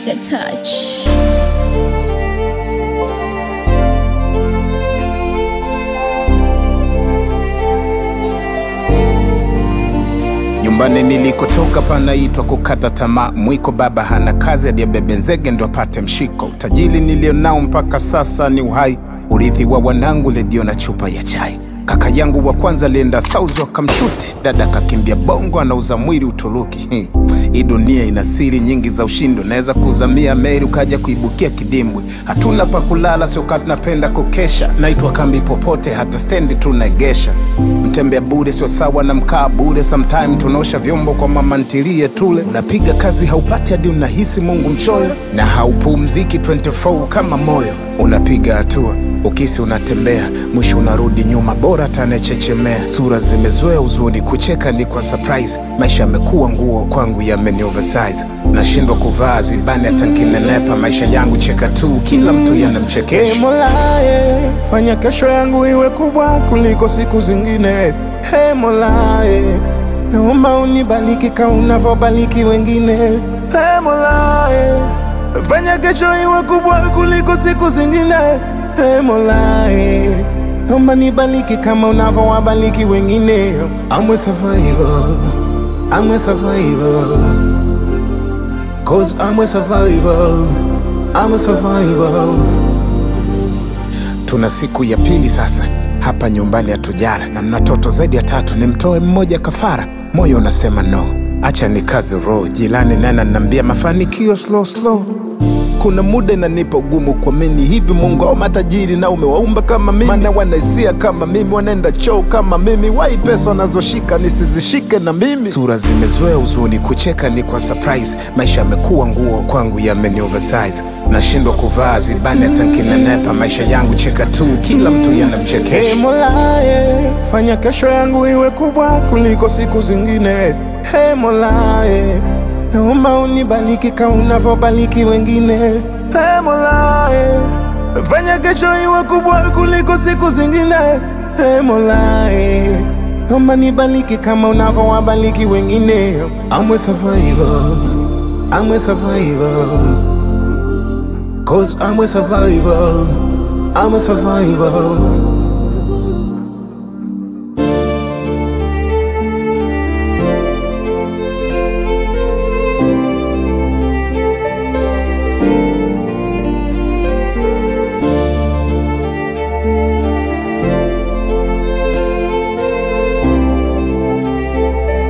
Trigger touch. Nyumbani nilikotoka panaitwa kukata tamaa. Mwiko baba hana kazi, aliyebebe nzege ndo apate mshiko. Utajiri nilionao mpaka sasa ni uhai, urithi wa wanangu, redio na chupa ya chai. Kaka yangu wa kwanza alienda Saudi wakamshuti, dada kakimbia Bongo, anauza mwili Uturuki. Hmm. Hii dunia ina siri nyingi za ushindi, unaweza kuzamia meli ukaja kuibukia kidimbwi. Hatuna pa kulala, sio kati napenda kukesha, naitwa kambi popote, hata stendi tunaegesha. Mtembea bure sio sawa na mkaa bure, sometime tunaosha vyombo kwa mama ntilie tule. Unapiga kazi haupati hadi unahisi Mungu mchoyo, na haupumziki 24 kama moyo. Unapiga hatua ukisi unatembea, mwisho unarudi nyuma, bora tanechechemea. Sura zimezoea uzuni, kucheka ni kwa surprise. Maisha yamekuwa nguo kwangu, yameni oversize. Nashindwa kuvaa zibani hata nkinenepa. Maisha yangu cheka tu, kila mtu Ee yanamchekesha. Mola, eh, fanya kesho yangu iwe kubwa kuliko siku zingine. Hey Mola, eh, naomba unibariki kama unavyobariki wengine. Hey Mola, eh, fanya kesho iwe kubwa kuliko siku zingine. Hey Mola, eh, naomba nibariki kama unavyowabariki wengine. I'm a survivor, I'm a survivor. Cause I'm a survivor, I'm a survivor. Tuna siku ya pili sasa hapa nyumbani hatujala, na mna toto zaidi ya tatu, nimtoe mmoja kafara. Moyo unasema no, acha ni kazi roho. Jilani nana nambia mafanikio slow slow. Kuna muda inanipa ugumu kuamini hivi Mungu au matajiri na umewaumba kama mimi, maana wanaisia kama mimi, wanaenda choo kama mimi, wai pesa wanazoshika nisizishike na mimi. Sura zimezoea uzuni, kucheka ni kwa surprise. Maisha yamekuwa nguo kwangu, yameni oversize. Nashindwa kuvaa zibani hata nkinenepa. Maisha yangu cheka tu, kila mtu Hey yanamchekesha. Mola, eh, fanya kesho yangu iwe kubwa kuliko siku zingine. Hey Mola, eh, naomba unibariki kama unavyobariki wengine. Hey Mola, eh, fanya kesho iwe kubwa kuliko siku zingine. Hey Mola, eh, naomba nibariki kama unavyowabariki wengine. I'm a survivor, I'm a survivor. Cause I'm a survivor, I'm a survivor.